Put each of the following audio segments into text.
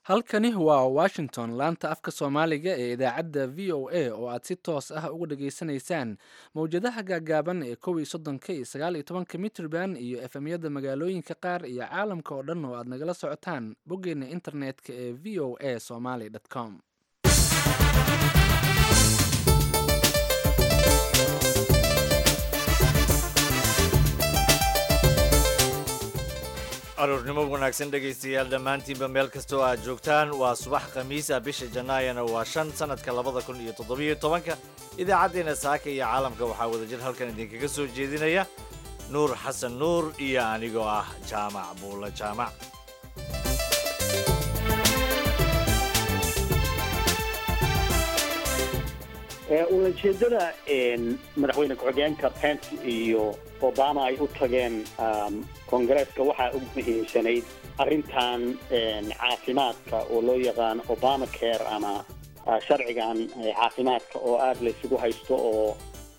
halkani waa washington laanta afka soomaaliga ee idaacadda v o a oo aad si toos ah uga dhageysanaysaan mowjadaha gaagaaban ee kow iyo soddonka iyo sagaal iyo tobanka mitrban iyo efemyada magaalooyinka qaar iyo caalamka oo dhan oo aad nagala socotaan boggeena internetka ee v o a somaly com aroornimo wanaagsan dhegaystayaal dhammaantiinba meel kastoo aad joogtaan waa subax khamiisa bisha janaayana waa shan sannadka labada kun iyo toddobiyo tobanka idaacaddeenna saaka iyo caalamka waxaa wadajir halkan idinkaga soo jeedinaya nuur xasan nuur iyo anigoo ah jaamac buulla jaamac ulajeedada madaxweyne ku-xigeenka pence iyo obama ay u tageen kongareeska waxaa ugu muhiimsanayd arrintan caafimaadka oo loo yaqaan obama care ama sharcigan caafimaadka oo aada laysugu haysto oo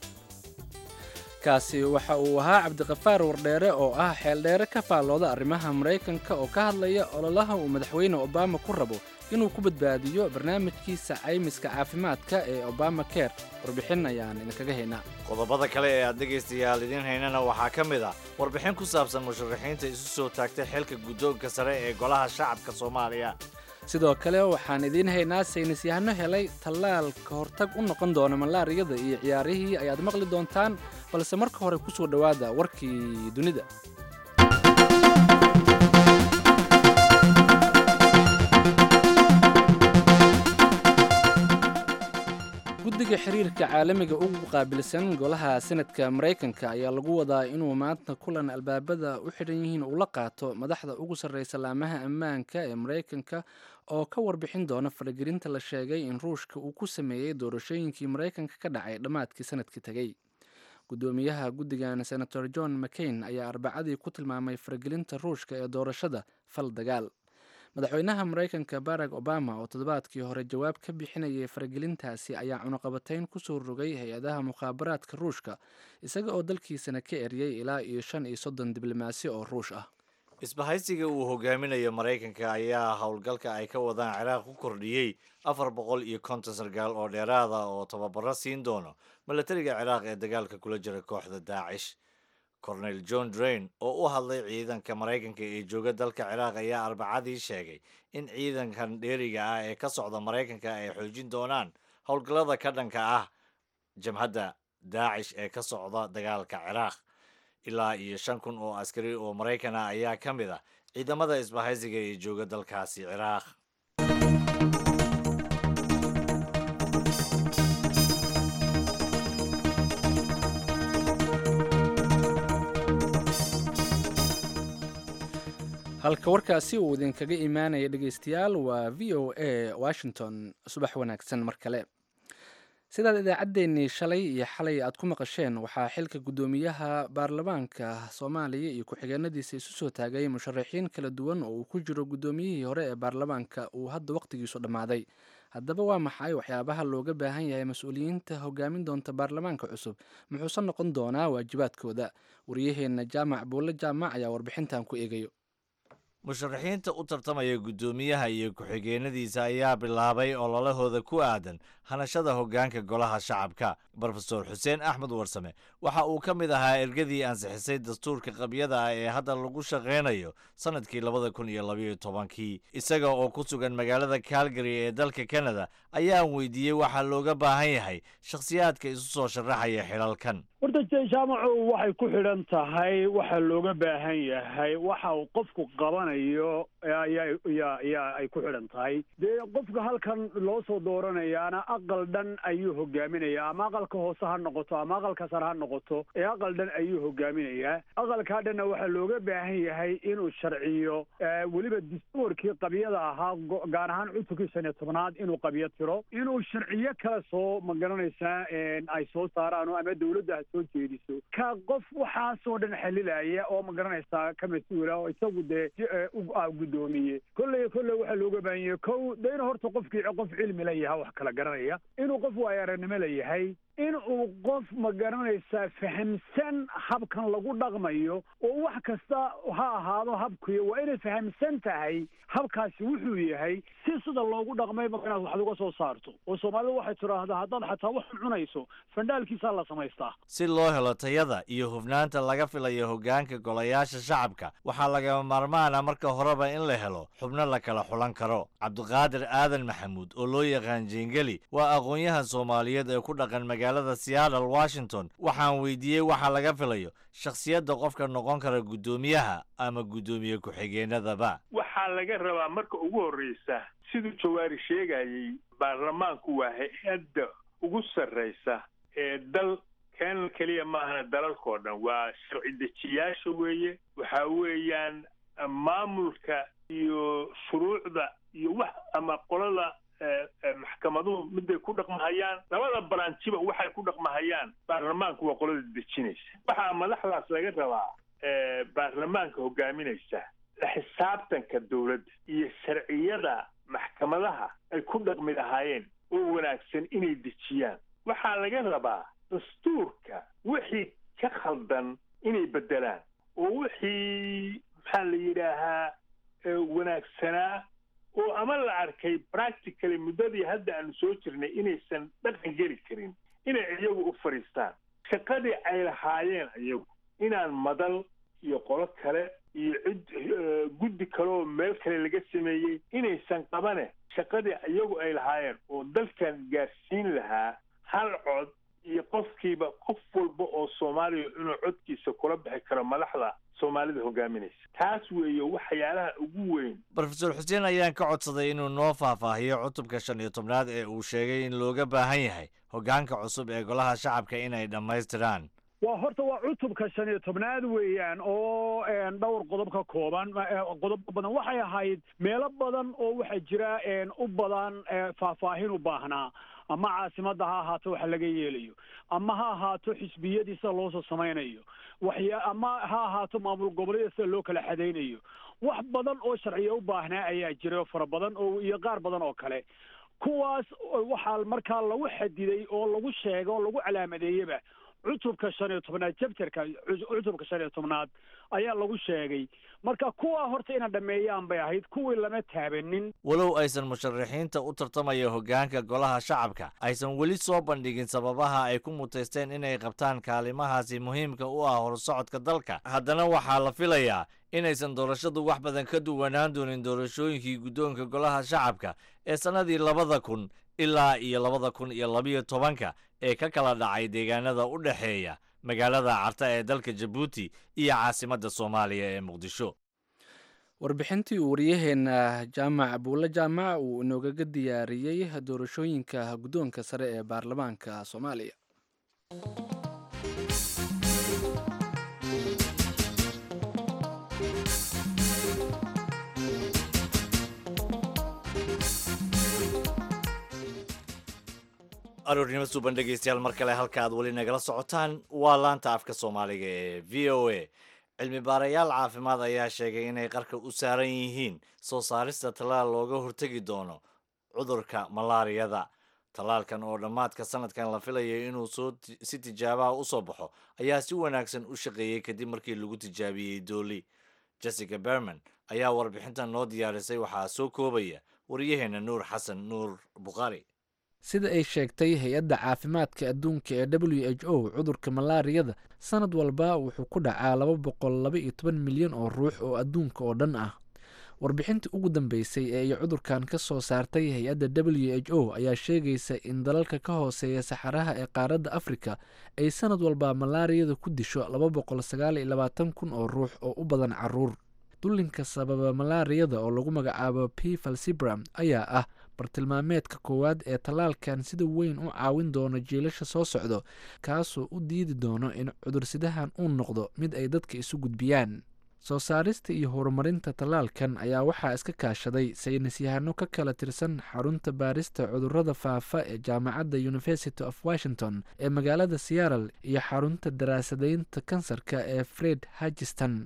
kaasi waxa uu ahaa cabdiqafaar wardheere oo ah xeeldheere ka faallooda arrimaha maraykanka oo ka hadlaya ololaha uu madaxweyne obama ku rabo inuu ku badbaadiyo barnaamijkiisa caymiska caafimaadka ee obama care warbixin ayaan idinkaga haynaa qodobada kale ee aad dhegaystayaal idiin haynana waxaa ka mid ah warbixin ku saabsan musharaxiinta isu soo taagtay xilka guddoonka sare ee golaha shacabka soomaaliya sidoo kale waxaan idiin haynaa saynis yahano helay tallaal ka hortag u noqon doona malaariyada iyo ciyaarihii ayaad maqli doontaan balse marka hore ku soo dhowaada warkii dunida guddiga xiriirka caalamiga ugu qaabilsan golaha senadka maraykanka ayaa lagu wadaa inuu maanta kulan albaabada u xidhan yihiin uu la qaato madaxda ugu sarreysa laamaha ammaanka ee maraykanka oo ka warbixin doona faragelinta la sheegay in ruushka uu ku sameeyey doorashooyinkii maraykanka ka dhacay dhammaadkii sanadkii tegey guddoomiyaha guddigan senator john mccain ayaa arbacadii ku tilmaamay faragelinta ruushka ee doorashada fal dagaal madaxweynaha maraykanka barack obama oo toddobaadkii hore jawaab ka bixinayay faragelintaasi ayaa cunuqabatayn kusoo rogay hay-adaha mukhaabaraadka ruushka isaga oo dalkiisana ka eryay ilaa iyo shan iyo soddon diblomaasi oo ruush ah isbahaysiga uu hogaaminayo maraykanka ayaa howlgalka ay ka wadaan ciraaq ku kordhiyey afar boqol iyo konton sargaal oo dheeraada oo tababaro siin doono milatariga ciraaq ee dagaalka kula jira kooxda daacish cornel john drain oo u hadlay ciidanka maraykanka ee jooga dalka ciraaq ayaa arbacadii sheegay in ciidankan dheeriga ah ee ka socda maraykanka ay xoojin doonaan howlgallada ka dhanka ah jamhadda daacish ee ka socda dagaalka ciraaq ilaa iyo shan kun oo askari oo maraykan ah ayaa ka mid ah ciidamada isbahaysiga ee jooga dalkaasi ciraaq halka warkaasi uu idinkaga imaanaya dhegaystayaal waa v o a washington subax wanaagsan mar kale sidaad idaacaddeenii shalay iyo xalay aad ku maqasheen waxaa xilka guddoomiyaha baarlamaanka soomaaliya iyo ku-xigeenadiisa isu soo taagay musharaxiin kala duwan oo uu ku jiro guddoomiyihii hore ee baarlamaanka uu hadda wakhtigiisu dhammaaday haddaba waa maxay waxyaabaha looga baahan yahay mas-uuliyiinta hogaamin doonta baarlamaanka cusub muxuuse noqon doonaa waajibaadkooda waryaheenna jaamac buulle jaamac ayaa warbixintan ku eegayo musharaxiinta u tartamaya guddoomiyaha iyo ku-xigeenadiisa ayaa bilaabay ololahooda ku aadan hanashada hoggaanka golaha shacabka brofesor xuseen axmed warsame waxa uu ka mid ahaa ergadii ansixisay dastuurka qabyada ah ee hadda lagu shaqaynayo sannadkii labada kun iyo labayo tobankii isaga oo ku sugan magaalada calgary ee dalka canada ayaan weydiiyey waxaa looga baahan yahay shakhsiyaadka isu soo sharaxaya xilalkan horta jaamacu waxay ku xidhan tahay waxa looga baahan yahay waxa uu qofku qabanayo yaa ay ku xidhan tahay dee qofka halkan loo soo dooranayaana aqal dhan ayuu hogaaminayaa ama aqalka hoose ha noqoto ama aqalka sare ha noqoto ee aqal dhan ayuu hogaaminayaa aqalkaa dhanna waxaa looga baahan yahay inuu sharciyo weliba dastuurkii qabyada ahaa gaar ahaan cutubkii shan iyo tobnaad inuu qabyo tiro inuu sharciyo kale soo magaranaysaa ay soo saaraan ama dawladda ha soo jeediso ka qof waxaasoo dhan xalilaya oo magaranaysaa ka mas-uula oo isagu dee guddoomiye kolley kolley waxaa looga baahan yahay kow de inuu horta qofkii qof cilmi la yaha wax kala garanaya inuu qof waayo aragnimo la yahay in uu qof ma garanaysaa fahamsan habkan lagu dhaqmayo oo wax kasta ha ahaado habkuy waa inay fahamsan tahay habkaasi wuxuu yahay si sida loogu dhaqmay marka inaad wax uga soo saarto oo soomaalida waxay tidhaahdaa haddaad xataa waxan cunayso fandhaalkiisaa la samaystaa si loo helo tayada iyo hufnaanta laga filayo hoggaanka golayaasha shacabka waxaa lagama maarmaana marka horeba in la helo xubno la kala xulan karo cabdiqaadir aadan maxamuud oo loo yaqaan jeengeli waa aqoon-yahan soomaaliyeed ee ku dhaqan magaalada seattle washington waxaan weydiiyey waxa laga filayo shakhsiyadda qofka noqon kara guddoomiyaha ama guddoomiye ku-xigeenadaba waxaa laga rabaa marka ugu horreysa siduu jawaari sheegayey baarlamaanku waa hay-adda ugu sarraysa ee dal keenan keliya maahana dalalkao dhan waa sharci dejiyaasha weeye waxa weeyaan maamulka iyo shuruucda iyo wax ama qolada maxkamaduhu miday ku dhaqmahayaan labada baranjiba waxay ku dhaqmahayaan baarlamaanku waa qolada dejinaysa waxaa madaxdaas laga rabaa baarlamaanka hogaaminaysa la xisaabtanka dowladda iyo sharciyada maxkamadaha ay ku dhaqmi lahaayeen oo wanaagsan inay dejiyaan waxaa laga rabaa dastuurka wixii ka khaldan inay beddelaan oo wixii maxaa la yidhaahaa wanaagsanaa oo ama la arkay practically muddadii hadda aanu soo jirnay inaysan dhaqan geli karin inay iyagu u fadhiistaan shaqadii ay lahaayeen iyagu inaan madal iyo qolo kale iyo cid guddi kale oo meel kale laga sameeyey inaysan qabane shaqadii iyagu ay lahaayeen oo dalkan gaarsiin lahaa hal cod iyo qofkiiba qof walba oo soomaaliya inuu codkiisa kula bixi karo madaxda soomaalida hogaaminaysa taas weeye waxyaalaha ugu weyn rofeor xuseen ayaan ka codsaday inuu noo faahfaahiyo cutubka shan iyo tobnaad ee uu sheegay in looga baahan yahay hoggaanka cusub ee golaha shacabka inay dhammaystiraan waa horta waa cutubka shan iyo tobnaad weeyaan oo dhowr qodob ka kooban qodobo badan waxay ahayd meelo badan oo waxaa jira u badan faahfaahin u baahnaa ama caasimadda ha ahaato wax laga yeelayo ama ha ahaato xisbiyadii sida loosoo samaynayo waxya ama ha ahaato maamul goboleeda sida loo kala xadaynayo wax badan oo sharciya u baahnaa ayaa jira oo fara badan oo iyo qaar badan oo kale kuwaas waxaa markaa lagu xadiday oo lagu sheegay oo lagu calaamadeeyeba cutubka shan iyo tobnaad jabterka cutubka shan iyo tobnaad ayaa lagu sheegay marka kuwaa horta inay dhameeyaan bay ahayd kuwii lama taabanin walow aysan musharaxiinta u tartamaya hoggaanka golaha shacabka aysan weli soo bandhigin sababaha ay ku mutaysteen inay qabtaan kaalimahaasi muhiimka u ah horsocodka dalka haddana waxaa la filayaa inaysan doorashadu wax badan ka duwanaan doonin doorashooyinkii guddoonka golaha shacabka ee sannadii labada kun ilaa iyo labada kun iyo labiyo tobanka ee ka kala dhacay deegaanada u dhexeeya magaalada carta ee dalka jabuuti iyo caasimadda soomaaliya ee muqdisho warbixintii uu waryaheena jaamac buulle jaamac uu inoogaga diyaariyey doorashooyinka guddoonka sare ee baarlamaanka soomaaliya aroornimo suuban dhegeystayaal mar kale halka aad weli nagala socotaan waa laanta afka soomaaliga ee v o a cilmi baarayaal caafimaad ayaa sheegay inay qarka u saaran yihiin soo saarista tallaal looga hortegi doono cudurka malaariyada tallaalkan oo dhammaadka sanadkan la filayay inuu soo si tijaabaha u soo baxo ayaa si wanaagsan u shaqeeyey kadib markii lagu tijaabiyey dooli jessica berman ayaa warbixintan noo diyaarisay waxaa soo koobaya waryaheena nuur xasan nuur bukhaari sida ay sheegtay hay-adda caafimaadka adduunka ee w h o cudurka malaariyada sanad walba wuxuu ku dhacaa laba boqol laba iyo toban milyan oo ruux oo adduunka oo dhan ah warbixintii ugu dambeysay ee ay cudurkan ka soo saartay hay-adda w h o ayaa sheegaysa in dalalka ka hooseeya saxaraha ee qaaradda afrika ay sanad walba malaariyada ku disho laba boqol sagaal iyo labaatan kun oo ruux oo u badan caruur dullinka sababa malaariyada oo lagu magacaabo p falsibram ayaa ah bartilmaameedka koowaad ee tallaalkan sida weyn u caawin doono jiilasha soo socdo kaasoo u diidi doono in cudursidahan uu noqdo mid ay dadka isu gudbiyaan soo saarista iyo horumarinta tallaalkan ayaa waxaa iska kaashaday saynis yahano ka kala tirsan xarunta baarista cudurrada faafa ee jaamacadda university of washington ee magaalada seattle iyo xarunta daraasadaynta kansarka ee fred hagiston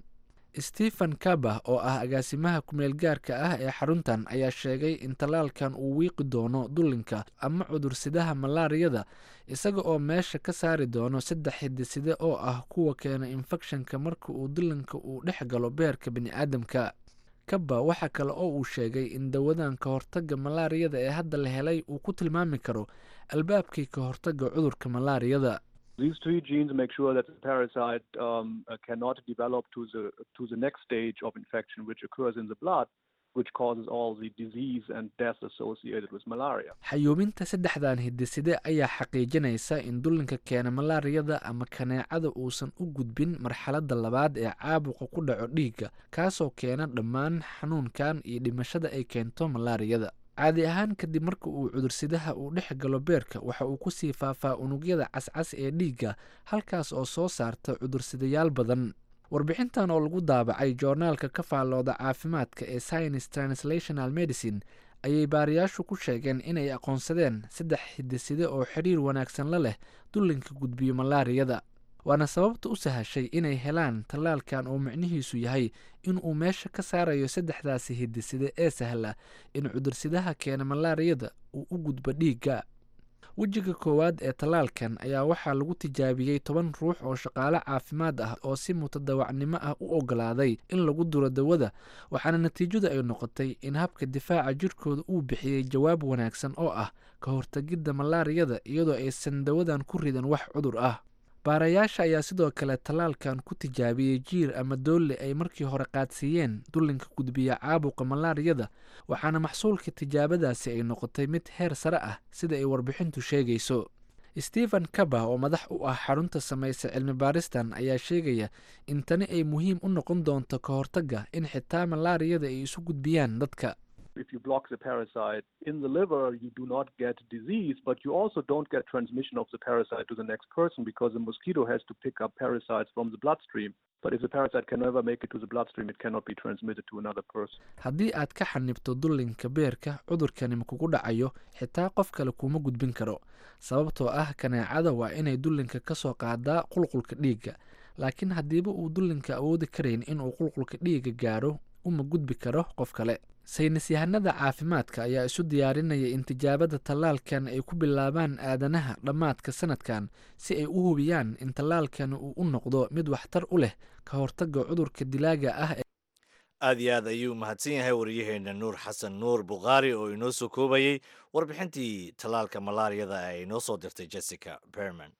stephen kaba oo ah agaasimaha kumeel gaarka ah ee xaruntan ayaa sheegay in tallaalkan uu wiiqi doono dullinka ama cudursidaha malaariyada isaga oo meesha ka saari doono saddex hidiside oo ah kuwa keena infekshanka marka uu dullinka uu dhex galo beerka bini'aadamka kaba waxaa kale oo uu sheegay in dawadan ka hortagga malaariyada ee hadda la helay uu ku tilmaami karo albaabkii ka hortagga cudurka malaariyada These three genes make sure that the parasite um, uh, cannot develop to the to the next stage of infection, which occurs in the blood, which causes all the disease and death associated with malaria. xayuubinta saddexdan hidiside ayaa xaqiijinaysa in dullinka keena malaariyada ama kaneecada uusan u gudbin marxaladda labaad ee caabuqa ku dhaco dhiigga kaasoo keena dhammaan xanuunkan iyo dhimashada ay keento malaariyada caadi ahaan kadib marka uu cudursidaha uu dhex galo beerka waxa uu kusii faafaa unugyada cascas ee dhiigga halkaas oo soo saarta cudursidayaal badan warbixintan oo lagu daabacay joornaalka ka faallooda caafimaadka ee science translational medicine ayay baariyaashu ku sheegeen inay aqoonsadeen saddex hidiside oo xidhiir wanaagsan la leh dullinka gudbiyo malaariyada waana sababta u sahashay inay helaan tallaalkan oo micnihiisu yahay in uu meesha ka saarayo saddexdaasi hidiside ee sahla in cudursidaha keena malaariyada uu u gudbo dhiigga wejiga koowaad ee tallaalkan ayaa waxaa lagu tijaabiyey toban ruux oo shaqaale caafimaad ah oo si mutadawacnimo ah u ogolaaday in lagu duro dawada waxaana natiijadu ay noqotay in habka difaaca jirkooda uu bixiyey jawaab wanaagsan oo ah ka hortagidda malaariyada iyadoo aysan dawadan ku ridan wax cudur ah baarayaasha ayaa sidoo kale tallaalkan ku tijaabiyey jiir ama doolle ay markii hore qaadsiiyeen dullinka gudbiya caabuqa malaariyada waxaana maxsuulka tijaabadaasi ay noqotay mid heer sare ah sida ay warbixintu sheegayso stephen kaba oo madax u ah xarunta samaysa cilmi baaristan ayaa sheegaya in tani ay muhiim u noqon doonto ka hortagga in xitaa malaariyada ay isu gudbiyaan dadka If you block the parasite in the liver, you do not get disease, but you also don't get transmission of the parasite to the next person because the mosquito has to pick up parasites from the bloodstream. But if the parasite can never make it to the bloodstream, it cannot be transmitted to another person. haddii aad ka xanibto dullinka beerka cudurkani ma kugu dhacayo xitaa qof kale kuma gudbin karo sababtoo ah kaneecada waa inay dullinka ka soo qaadaa qulqulka dhiigga laakiin haddiiba uu dullinka awoodi karayn inuu qulqulka dhiigga gaadho uma gudbi karo qof kale saynis yahanada caafimaadka ayaa isu diyaarinaya in tijaabada tallaalkan ay ku bilaabaan aadanaha dhammaadka sanadkan si ay u hubiyaan in tallaalkan uu u noqdo mid waxtar u leh ka hortagga cudurka dilaaga ah aad iyo aad ayuu mahadsan yahay waryaheena nuur xasan nuur bukhaari oo inoo soo koobayey warbixintii tallaalka malaariyada ee inoo soo dirtay jessica berman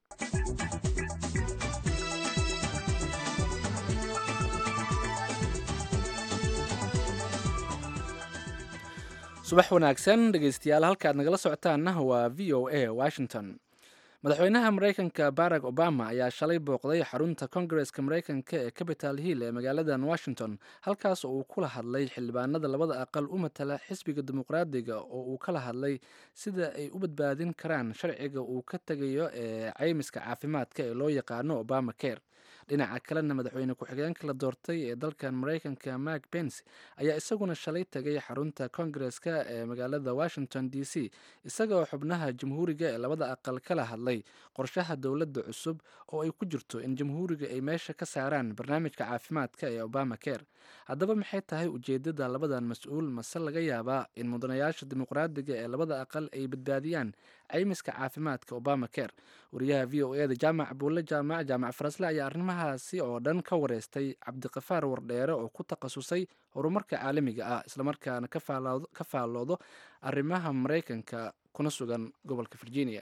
subax wanaagsan dhegeystayaal halkaad nagala socotaanna waa v o a washington madaxweynaha mareykanka barack obama ayaa shalay booqday xarunta kongareska mareykanka ee capital hill ee magaaladan washington halkaas oo uu kula hadlay xildhibaanada labada aqal u matala xisbiga dimuqraadiga oo uu kala hadlay sida ay u badbaadin karaan sharciga uu ka tegayo ee caymiska caafimaadka ee loo yaqaano obama care dhinaca kalena madaxweyne ku-xigeenka la doortay ee dalkan mareykanka mark pence ayaa isaguna shalay tegay xarunta kongareska ee magaalada washington d c isagaoo xubnaha jamhuuriga ee labada aqal kala hadlay qorshaha dowladda cusub oo ay ku jirto in jamhuuriga ay meesha ka saaraan barnaamijka caafimaadka ee obama care haddaba maxay tahay ujeedada labadan mas-uul mase laga yaabaa in mudanayaasha dimuqraadiga ee labada aqal ay badbaadiyaan caymiska caafimaadka obama care wariyaha v o eda jaamac buulle jaamac jaamac farasle ayaa arrimahaasi oo dhan ka wareystay cabdiqafaar wardheere oo ku takhasusay horumarka caalamiga ah islamarkaana ka faalloodo arrimaha maraykanka kuna sugan gobolka virginia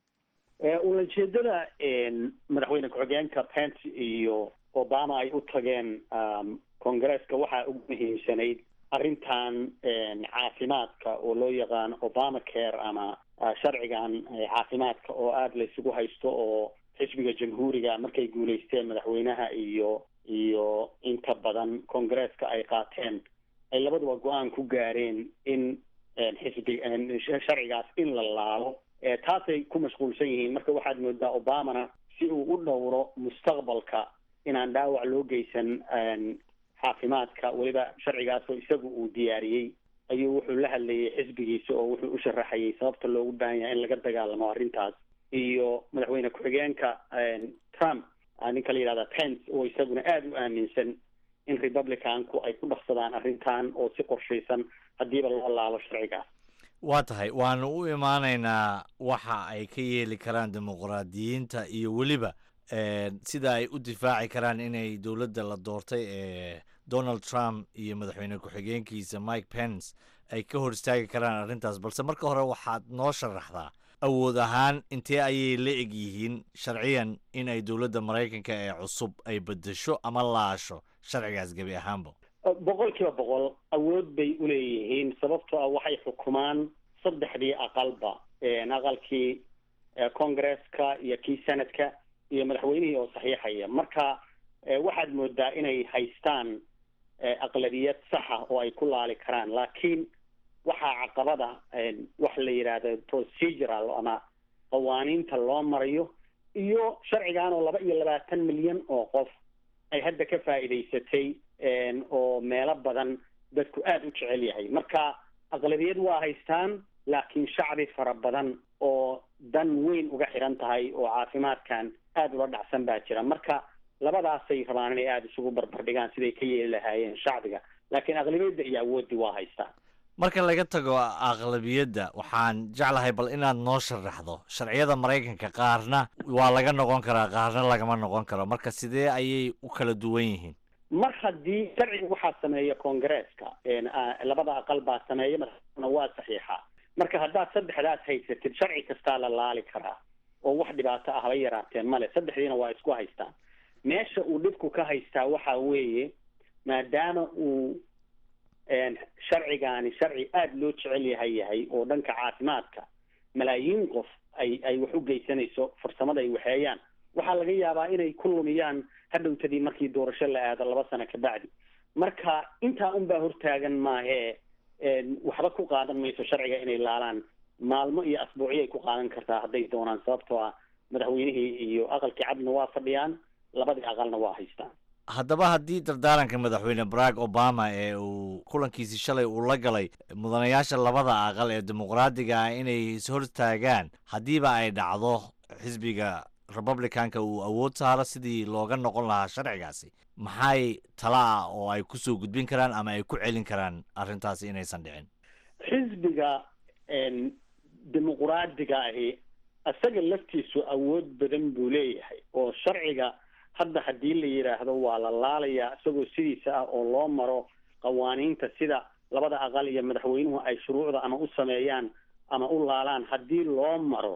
ulajeedada madaxweyne ku-xigeenka pence iyo obama ay u tageen kongareeska waxaa ugu muhiimsanayd arrintan caafimaadka oo loo yaqaano obama care ama sharcigan caafimaadka oo aada la isugu haysto oo xisbiga jamhuuriga markay guulaysteen madaxweynaha iyo iyo inta badan kongareeska ay qaateen ay labaduba go-aan ku gaareen in xisbi sharcigaas in la laalo taasay ku mashquulsan yihiin marka waxaad moodaa obamana si uu u dhowro mustaqbalka inaan dhaawac loo geysan caafimaadka weliba sharcigaasoo isagu uu diyaariyey ayuu wuxuu la hadlayay xisbigiisa oo wuxuu u sharaxayay sababta loogu baahan yahay in laga dagaalamo arrintaas iyo madaxweyne ku-xigeenka trump ninka la yidhahda pence oo isaguna aada u aaminsan in republicanku ay ku dhaqsadaan arrintan oo si qorshaysan haddiiba loo laalo sharcigaas waa tahay waanu u imaanaynaa waxa ay ka yeeli karaan dimuqraadiyiinta iyo weliba sida ay u difaaci karaan inay dowladda la doortay ee donald trump iyo madaxweyne ku-xigeenkiisa mike pence ay ka hor istaagi karaan arrintaas balse marka hore waxaad noo sharaxdaa awood ahaan intee ayay la eg yihiin sharciyan in ay dowladda maraykanka ee cusub ay bedesho ama laasho sharcigaas gebi ahaanba boqol kiiba boqol awood bay uleeyihiin sababtoo ah waxay xukumaan saddexdii aqalba aqalkii congresska iyo kii senadka iyo madaxweynihii oo saxiixaya marka waxaad moodaa inay haystaan aqlabiyad saxa oo ay ku laali karaan laakiin waxaa caqabada wax la yidhaahdo procedural ama qawaaniinta loo marayo iyo sharcigan oo laba iyo labaatan milyan oo qof ay hadda ka faa'iidaysatay oo meelo badan dadku aada u jecel yahay marka aqlabiyad waa haystaan laakiin shacbi fara badan oo dan weyn uga xiran tahay oo caafimaadkan aada ula dhacsan baa jira marka labadaasay rabaan inay aada isugu barbardhigaan siday ka yeeli lahaayeen shacbiga laakiin aqlabiyadda iyo awooddii waa haystaan marka laga tago aqlabiyadda waxaan jeclahay bal inaad noo sharaxdo sharciyada maraykanka qaarna waa laga noqon karaa qaarna lagama noqon karo marka sidee ayay u kala duwan yihiin mar haddii sharciga waxaa sameeya congresska labada aqal baa sameeya madaxna waa saxiixa marka haddaad saddexdaas haysatid sharci kastaa la laali karaa oo wax dhibaato ah haba yaraateen male saddexdiina waa isku haystaan meesha uu dhibku ka haystaa waxa weeye maadaama uu sharcigaani sharci aada loo jecel yahay yahay oo dhanka caafimaadka malaayiin qof ay ay wax u geysanayso farsamada ay waxeeyaan waxaa laga yaabaa inay ku lumiyaan hadhowtadii markii doorasho la aado laba sano kabacdi marka intaa unbaa hortaagan maahee waxba ku qaadan mayso sharciga inay laalaan maalmo iyo asbuucyo ay ku qaadan kartaa hadday doonaan sababtoo ah madaxweynihii iyo aqalkii cadna waa fadhiyaan labadii aqalna waa haystaan haddaba haddii dardaaranka madaxweyne barack obama ee uu kulankiisii shalay uu la galay mudanayaasha labada aqal ee dimuqraadiga ah inay ishortaagaan haddiiba ay dhacdo xisbiga republicanka uu awood saaro sidii looga noqon lahaa sharcigaasi maxay tala ah oo ay kusoo gudbin karaan ama ay ku celin karaan arrintaasi inaysan dhicin xisbiga dimuqraadiga ahi isaga laftiisu awood badan buu leeyahay oo sharciga hadda haddii la yidhaahdo waa la laalayaa isagoo sidiisa ah oo loo maro qawaaniinta sida labada aqal iyo madaxweynuhu ay shuruucda ama u sameeyaan ama u laalaan haddii loo maro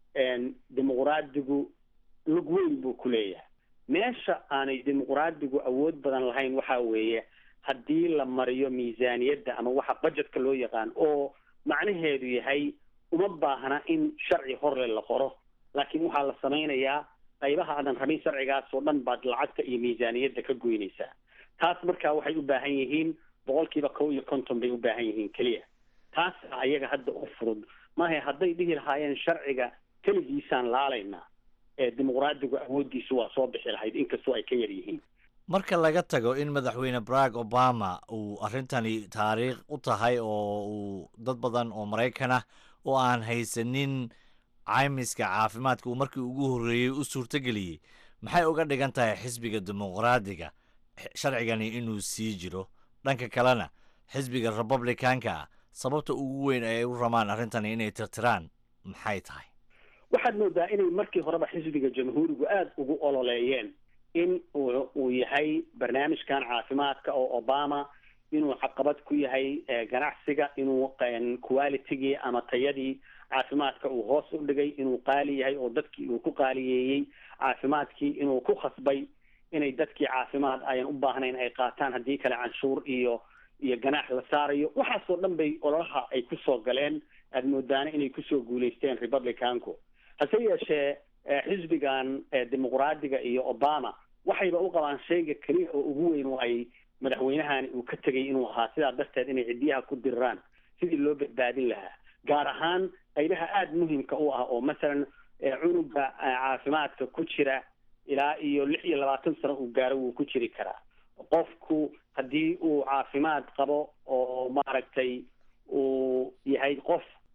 dimuqraadigu lug weyn buu ku leeyahay meesha aanay dimuqraadigu awood badan lahayn waxa weeye haddii la mariyo miisaaniyadda ama waxa budgetka loo yaqaan oo macnaheedu yahay uma baahna in sharci horle la qoro laakiin waxaa la samaynayaa qaybaha aadan rabin sharcigaas oo dhan baad lacagta iyo miisaaniyadda ka goynaysaa taas markaa waxay u baahan yihiin boqolkiiba kow iyo konton bay u baahan yihiin keliya taas ayaga hadda u fudud maaha hadday dhihi lahaayeen sharciga keligiisaan laalaynaa ee dimuqraadigu awooddiisu waa soo bixi lahayd inkastoo ay ka yar yihiin marka laga tago in madaxweyne barack obama uu arrintani taariikh u tahay oo uu dad badan oo maraykan ah oo aan haysanin caymiska caafimaadka uu markii ugu horreeyey u suurtageliyey maxay uga dhigan tahay xisbiga dimuqraadiga sharcigani inuu sii jiro dhanka kalena xisbiga republicanka ah sababta ugu weyn ay u ramaan arrintani inay tirtiraan maxay tahay waxaad moodaa inay markii horeba xisbiga jamhuurigu aada ugu ololeeyeen in uu uu yahay barnaamijkan caafimaadka oo obama inuu caqabad ku yahay ganacsiga inuu qualitygii ama tayadii caafimaadka uu hoos u dhigay inuu qaali yahay oo dadkii uu ku qaaliyeeyey caafimaadkii inuu ku khasbay inay dadkii caafimaad ayan u baahnayn ay qaataan haddii kale canshuur iyo iyo ganaax la saarayo waxaasoo dhan bay ololaha ay kusoo galeen aada moodaana inay kusoo guulaysteen republicanku hase yeeshee xisbigan dimuqraadiga iyo obama waxayba u qabaan shayga keliya oo ugu weyn oo ay madaxweynahani uu ka tegay inuu ahaa sidaa darteed inay ciddiyaha ku diriraan sidii loo badbaadin lahaa gaar ahaan qaybaha aada muhimka u ah oo masalan cunuga caafimaadka ku jira ilaa iyo lix iyo labaatan sano uu gaaro wuu ku jiri karaa qofku haddii uu caafimaad qabo oo maaragtay uu yahay qof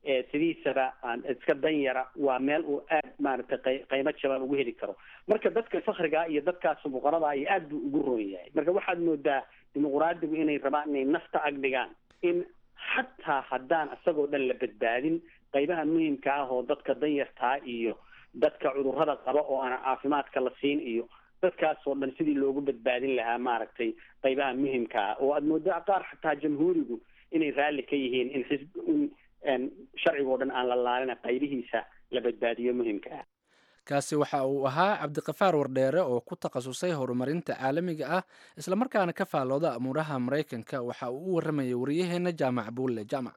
sidiisaba aan iska dan yara waa meel uu aad maaragtay qaymo jaban ugu heli karo marka dadka fakriga iyo dadkaas fuqarada iyo aad buu ugu roon yahay marka waxaad moodaa dimuqraadigu inay rabaan inay nafta ag dhigaan in xataa haddaan isagoo dhan la badbaadin qaybaha muhimka ah oo dadka danyartaa iyo dadka cudurrada qaba oo aan caafimaadka la siin iyo dadkaas oo dhan sidii loogu badbaadin lahaa maaragtay qaybaha muhimka ah oo aad moodaa qaar xataa jamhuurigu inay raalli ka yihiin in xisb in sharcigo dhan aan la laalina qaybihiisa la badbaadiyo muhimka ah kaasi waxa uu ahaa cabdiqafaar wardheere oo ku takhasusay horumarinta caalamiga ah islamarkaana ka faallooda amuuraha maraykanka waxa uu u warramayay wariyaheenna jaamac buulle jaamac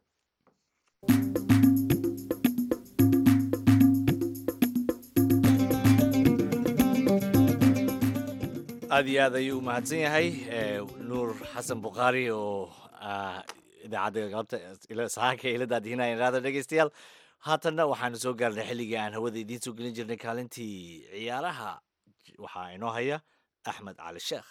aad iyo aad ayuu u mahadsan yahay nuur xasan bukhaari oo idaacadda galabta sahaanka ilada adhinaya raada dhegeystayaal haatanna waxaanu soo gaarnay xilligii aan hawada idiin soo gelin jirnay kaalintii ciyaaraha waxaa inoo haya axmed cali sheekh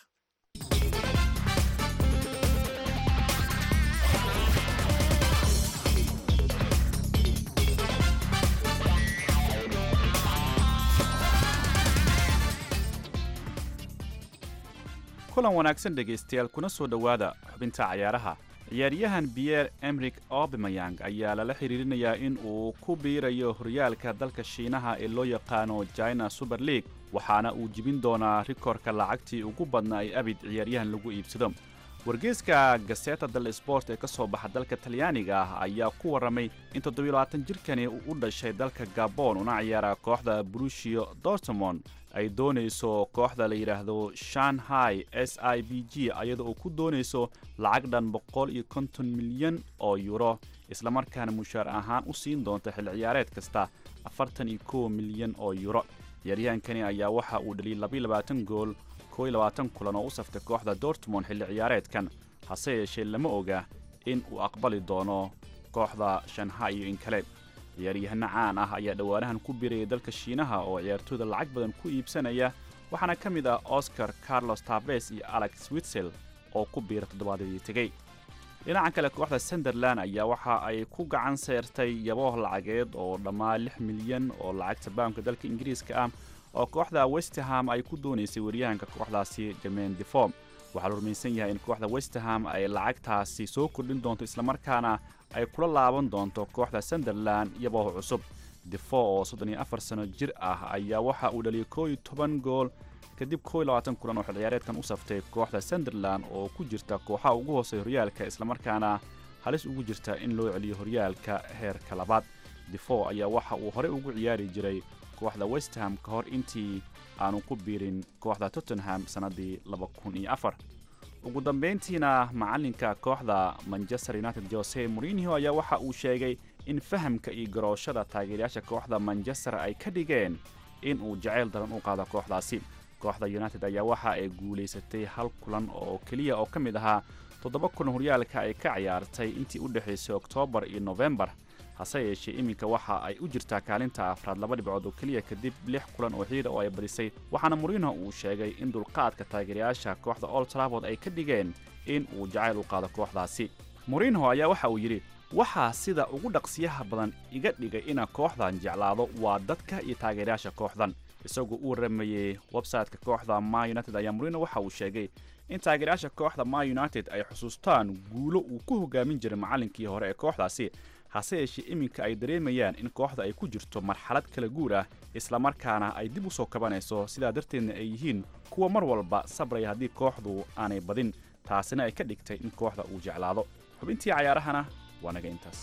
kulan wanaagsan dhegaystayaal kuna soo dhowaada xubinta cayaaraha ciyaaryahan biyer emrik obemayang ayaa lala xiriirinayaa in uu ku biirayo horyaalka dalka shiinaha ee loo yaqaano china super league waxaana uu jibin doonaa rikoorka lacagtii ugu badnaa ee abid ciyaaryahan lagu iibsado wargeyska gaseta del sport ee ka soo baxa dalka talyaaniga ah ayaa ku warramay in toddobiilabaatan jirkani uu u dhashay dalka gabon una ciyaara kooxda brushio dortmond ay doonayso kooxda la yidhaahdo shanghai s i b g iyada oo ku doonayso lacag dhan boqol iyo konton milyan oo yuro islamarkaana mushaar ahaan u siin doonta xil ciyaareed kasta afartan iyo kow milyan oo yuro ciyaaryahankani ayaa waxa uu dhaliyay labaiyo labaatan gool kow iyo labaatan kulan oo u saftay kooxda dortmond xilli ciyaareedkan hase yeeshee lama oga in uu aqbali doono kooxda shanghai iyo in kale ciyaaryahano caan ah ayaa dhowaanahan ku birayay dalka shiinaha oo ciyaartooyda lacag badan ku iibsanaya waxaana ka mid ah oscar carlos tabes iyo alex witsel oo ku biira toddobaadadii tegey dhinaca kale kooxda sunderland ayaa waxa ay ku gacan seertay yabooh lacageed oo dhammaa lix milyan oo lacagta baamka dalka ingiriiska ah oo kooxda westerham ay ku doonaysay waryahanka kooxdaasi jermain deform waxaa la rumaysan yahay in kooxda westerham ay lacagtaasi soo kordhin doonto islamarkaana ay kula laaban doonto kooxda sunderland yabooh cusub defo oo soddon iyo afar sano jir ah ayaa waxa uu dhaliyay koo iyo toban gool kadib koo iyo labaatan kulan oo xil ciyaareedkan u saftay kooxda sunderland oo ku jirta kooxaha ugu hooseeya horyaalka islamarkaana halis ugu jirta in loo celiyo horyaalka heerka labaad defo ayaa waxa uu horey ugu ciyaari jiray kooxda westham ka hor intii aanu ku biirin kooxda tottenham sannaddii laba kun iyo afar ugu dambayntiina macalinka kooxda manchester united jose morinho ayaa waxa uu sheegay in fahamka iyo garooshada taageerayaasha kooxda manchester ay ka dhigeen in uu jacayl daran u qaado kooxdaasi kooxda united ayaa waxa ay guulaysatay hal kulan oo keliya oo ka mid ahaa toddoba kulan horyaalka ay ka ciyaartay intii u dhexaysay oktoobar iyo nofembar hase yeeshee iminka waxa ay u jirtaa kaalinta afraad laba dhibcood oo keliya kadib lix kulan oo xiira oo ay badisay waxaana moriinho uu sheegay in dulqaadka taageerayaasha kooxda old traford ay ka dhigeen in uu jacayl u qaado kooxdaasi moriinho ayaa waxa uu yidhi waxaa sida ugu dhaqsiyaha badan iga dhigay inaan kooxdan jeclaado waa dadka iyo taageerayaasha kooxdan isagoo u warramayey websayte-ka kooxda ma united ayaa moriinho waxa uu sheegay in taageerayaasha kooxda ma united ay xusuustaan guulo uu ku hogaamin jiray macallinkii hore ee kooxdaasi hase yeeshee iminka ay dareemayaan in kooxda ay ku jirto marxalad kala guur ah islamarkaana ay dib u soo kabanayso sidaa darteedna ay yihiin kuwa mar walba sabraya haddii kooxdu aanay badin taasina ay ka dhigtay in kooxda uu jeclaado xubintii cayaarahana waa naga intaas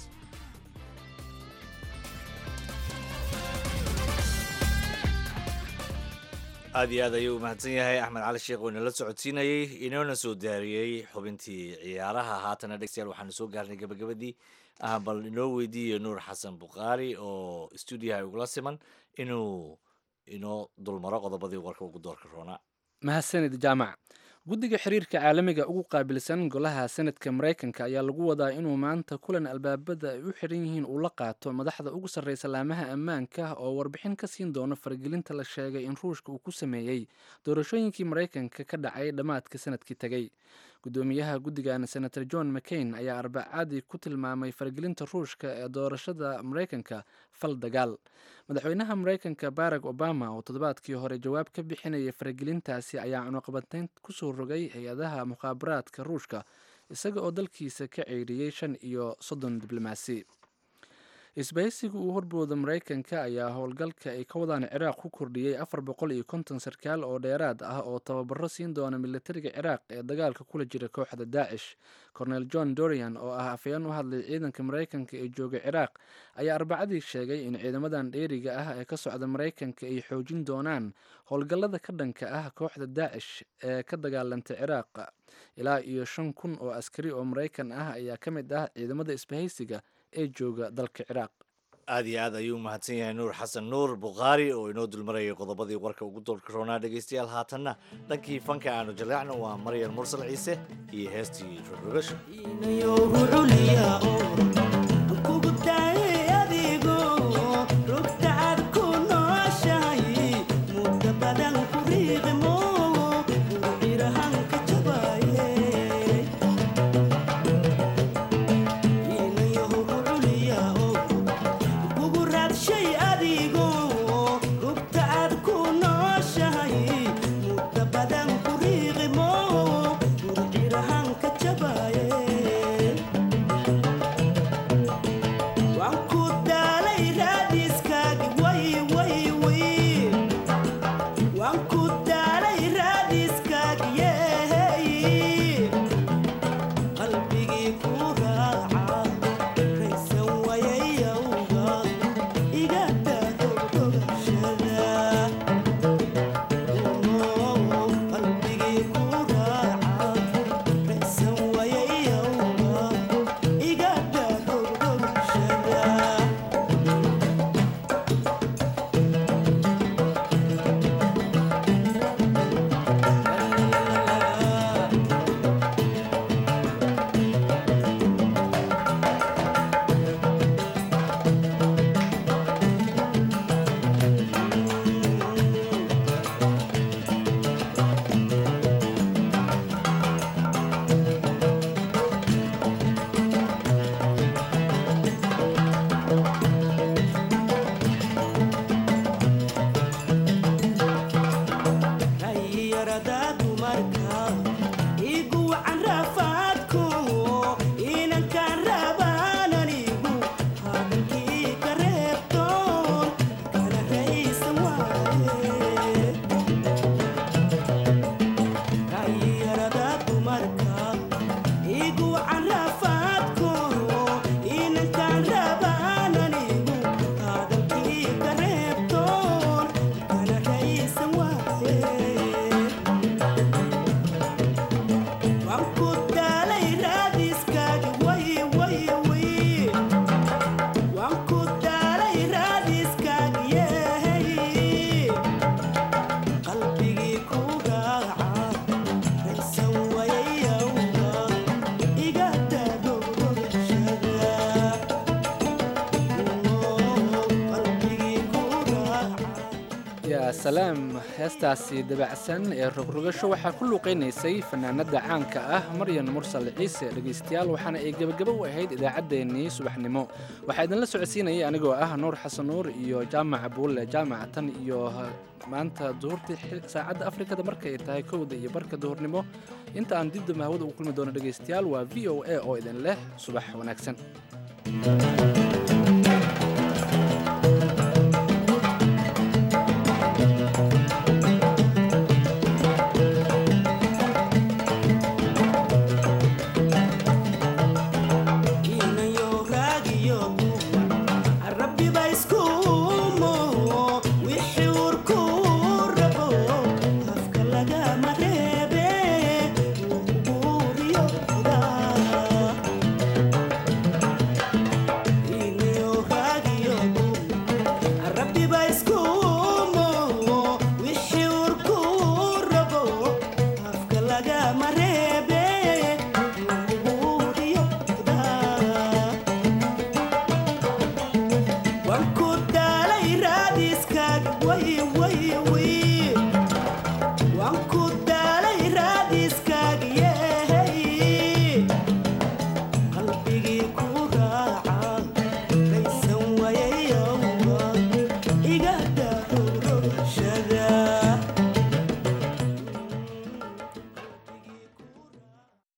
aad iyo aad ayuu u mahadsan yahay axmed cali sheekh oo inala socodsiinayey inoona soo daariyey xubintii ciyaaraha haatana dhegstayaal waxaanu soo gaarnay gabagabadii ah bal inoo weydiiyo nuur xasan bukhaari oo stuudiyaha ugula siman inuu inoo dulmaro qodobadii warka ugu doorka roonaa mahadsanid jaamac guddiga xiriirka caalamiga ugu qaabilsan golaha senadka maraykanka ayaa lagu wadaa inuu maanta kulan albaabada ay u xiran yihiin uu la qaato madaxda ugu sarreysa laamaha ammaanka oo warbixin ka siin doono faragelinta la sheegay in ruushka uu ku sameeyey doorashooyinkii maraykanka ka dhacay dhammaadka sanadkii tegey gudoomiyaha guddigan senator john mccain ayaa arbacadii ku tilmaamay faragelinta ruushka ee doorashada maraykanka fal dagaal madaxweynaha maraykanka barack obama oo toddobaadkii hore jawaab ka bixinaya faragelintaasi ayaa cunuqabateyn kusoo rogay hay-adaha mukhaabaraadka ruushka isaga oo dalkiisa ka ceyriyey shan iyo soddon diblomaasi isbahaysiga uu horbooda maraykanka ayaa howlgalka ay ka wadaan ciraaq ku kordhiyey afar boqol iyo konton sarkaal oo dheeraad ah oo tababaro siin doona militariga ciraaq ee dagaalka kula jira kooxda daacish cornel john dorian oo ah afayeen u hadlay ciidanka maraykanka ee jooga ciraaq ayaa arbacadii sheegay in ciidamadan dheeriga ah ee ka socda maraykanka ay xoojin doonaan howlgallada ka dhanka ah kooxda daacish ee ka dagaalanta ciraaq ilaa iyo shan kun oo askari oo maraykan ah ayaa ka mid ah ciidamada isbahaysiga ee jooga dalka ciraaq aad iyo aad ayuu umahadsan yahay nuur xasan nuur bukhaari oo inoo dulmarayay qodobadii warka ugu doolka roonaa dhegaystayaal haatanna dhankii fanka aanu jaleecno waa maryan mursal ciise iyo heestii rogrogasho salaam heestaasi dabacsan ee rogrogasho waxaa ku luuqaynaysay fanaanada caanka ah maryan mursal ciise dhegaystayaal waxaana ay gebagabo u ahayd idaacaddeenii subaxnimo waxaa idinla socodsiinayay anigoo ah nuur xasan nuur iyo jaamaca buulle jaamaca tan iyo maanta duhurtii saacadda afrikada markay tahay kowda iyo barka duhurnimo inta aan dibdamba hawada ugu kulmi doono dhegaystayaal waa v o a oo idin leh subax wanaagsan